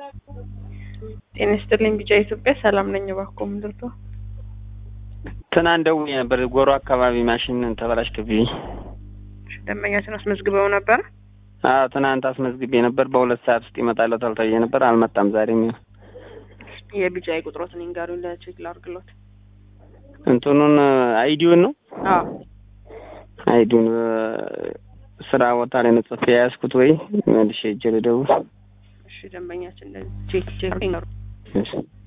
ጤና ይስጥልኝ ቢጫ ኢትዮጵያ ሰላም ነኝ። እባክዎ ምንድን ነው? ትናንት ደውዬ ነበር። ጎሮ አካባቢ ማሽን ተበላሽቶብኝ። እሺ፣ ደንበኛችን አስመዝግበው ነበር? አዎ ትናንት አስመዝግቤ ነበር። በሁለት ሰዓት ውስጥ ይመጣለታል ተብዬ ነበር። አልመጣም። ዛሬም ይኸው የቢጫ ቁጥሮትን ይንገሩኝ ለቼክ ላድርግሎት። እንትኑን አይዲውን ነው አዎ አይዲውን ስራ ቦታ ላይ ነው ጽፌ የያዝኩት። ወይ መልሼ ሄጄ ልደውል። እሺ፣ ደንበኛችን ቼክ ቼክ ይንገሩ እሺ